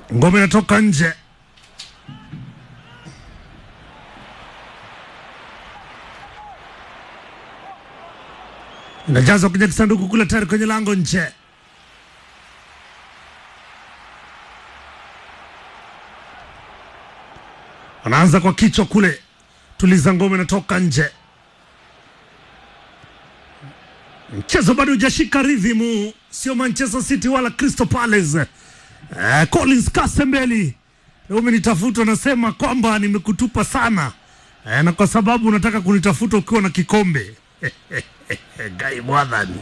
ngome inatoka nje. Inajazwa kwenye kisanduku kule tayari kwenye lango nje. Anaanza kwa kichwa kule, tuliza ngome inatoka nje. Mchezo bado hujashika rhythm, sio Manchester City wala Crystal Palace. Eh, Collins Kasembeli leo umenitafuta, unasema kwamba nimekutupa sana eh, na kwa sababu unataka kunitafuta ukiwa na kikombe gai mwadhani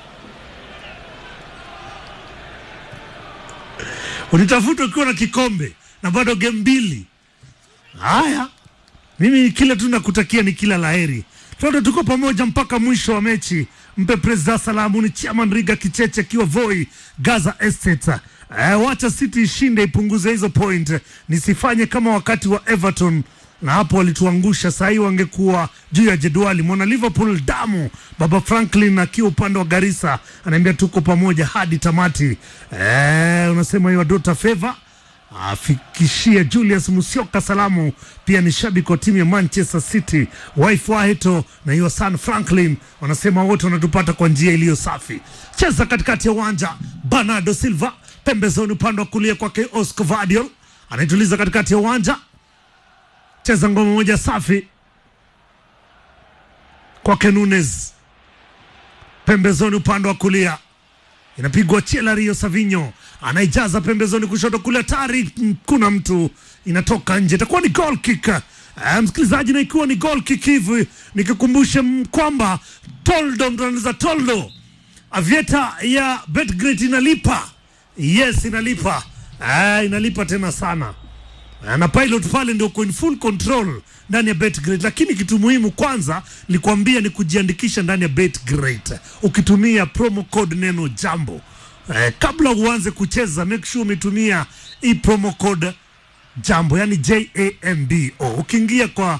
unitafuta ukiwa na kikombe na bado game mbili. Haya, mimi kile tu nakutakia ni kila laheri. Toto tuko pamoja mpaka mwisho wa mechi. Mpe presida salamu ni Chairman Riga Kicheche akiwa Voi Gaza Estate. Eh, wacha City ishinde ipunguze hizo point, nisifanye kama wakati wa Everton na hapo walituangusha. Saa hii wangekuwa juu ya jedwali. Mwana Liverpool damu, baba Franklin akiwa upande wa Garissa anaambia tuko pamoja hadi tamati. Eh, unasema hiyo Dota Favor afikishie Julius Musioka salamu. Pia ni shabiki wa timu ya Manchester City, wife Waheto na hiyo San Franklin, wanasema wote wanatupata kwa njia iliyo safi. Cheza katikati ya uwanja, Bernardo Silva pembezoni, upande wa kulia kwake Oscar Vadiol anaituliza katikati ya uwanja, cheza ngoma moja safi kwake Nunes pembezoni, upande wa kulia inapigwa chela Rio Savinho anaijaza pembezoni kushoto kule, tari kuna mtu inatoka nje, itakuwa ni goal kick. Uh, msikilizaji, na ikiwa ni goal kick hivi, nikikumbushe m- kwamba Toldo mtanaliza Toldo avieta ya Betgret inalipa, yes inalipa, uh, inalipa tena sana Uh, na pilot pale ndio uko in full control ndani ya Betgrid, lakini kitu muhimu kwanza nikuambia ni kujiandikisha ndani ya Betgrid ukitumia promo code neno jambo. Eh, kabla uanze kucheza make sure umetumia hii promo code jambo, yani J A M B O. Ukiingia kwa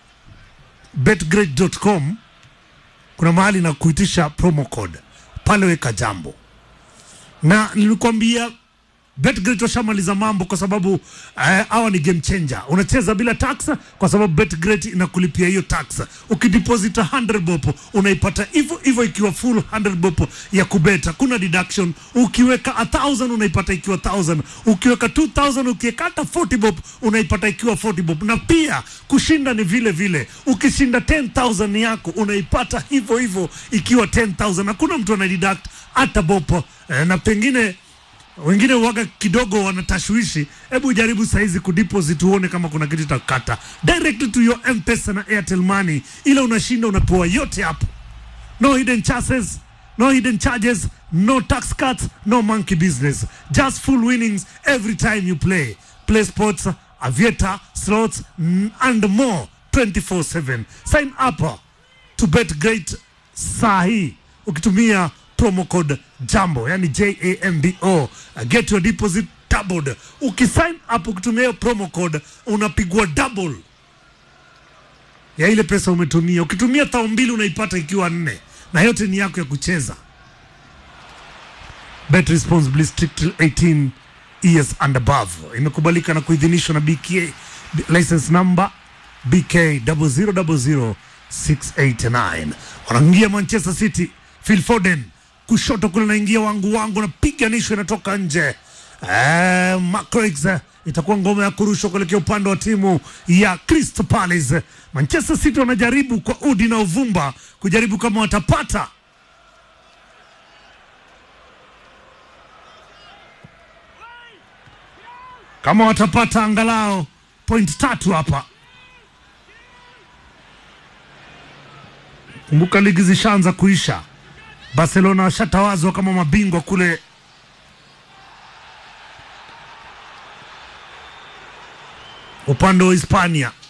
betgrid.com kuna mahali na kuitisha promo code pale, weka jambo na nilikwambia Betgrid washamaliza mambo kwa sababu hawa uh, ni game changer. Unacheza bila tax kwa sababu Betgrid inakulipia hiyo tax. Ukideposit 100 bob unaipata hivyo hivyo ikiwa full 100 bob ya kubeta, kuna deduction. Ukiweka 1000 unaipata ikiwa 1000, ukiweka 2000 ukiweka hata 40 bob unaipata ikiwa 40 bob, na pia kushinda ni vile vile. Ukishinda 10000 yako unaipata hivyo hivyo ikiwa 10000, hakuna mtu anadeduct hata bob eh, na pengine wengine waga kidogo wanatashwishi. Hebu jaribu saizi kudeposit uone kama kuna kitu itakata direct to your M-Pesa na Airtel Money, ile unashinda unapewa yote hapo, no hidden charges, no hidden charges, no tax cuts, no monkey business, just full winnings every time you play. Play sports, aviator, slots mm, and more 24/7. Sign up to bet great sahi ukitumia promo code jambo yani jambo uh, get your deposit doubled ukisign up ukitumia hiyo promo code unapigwa double ya ile pesa umetumia ukitumia thao mbili unaipata ikiwa nne na yote ni yako ya kucheza bet responsibly strictly 18 years and above imekubalika na kuidhinishwa na BK license number BK 0000689 wanaingia Manchester City Phil Foden kushoto kule naingia wangu wangu napiganishwa inatoka nje. Eh, Macrix itakuwa ngoma ya kurushwa kuelekea upande wa timu ya Crystal Palace. Manchester City wanajaribu kwa udi na uvumba kujaribu kama watapata kama watapata angalau point tatu hapa. Kumbuka ligi zishaanza kuisha. Barcelona washatawazwa kama mabingwa kule upande wa Hispania.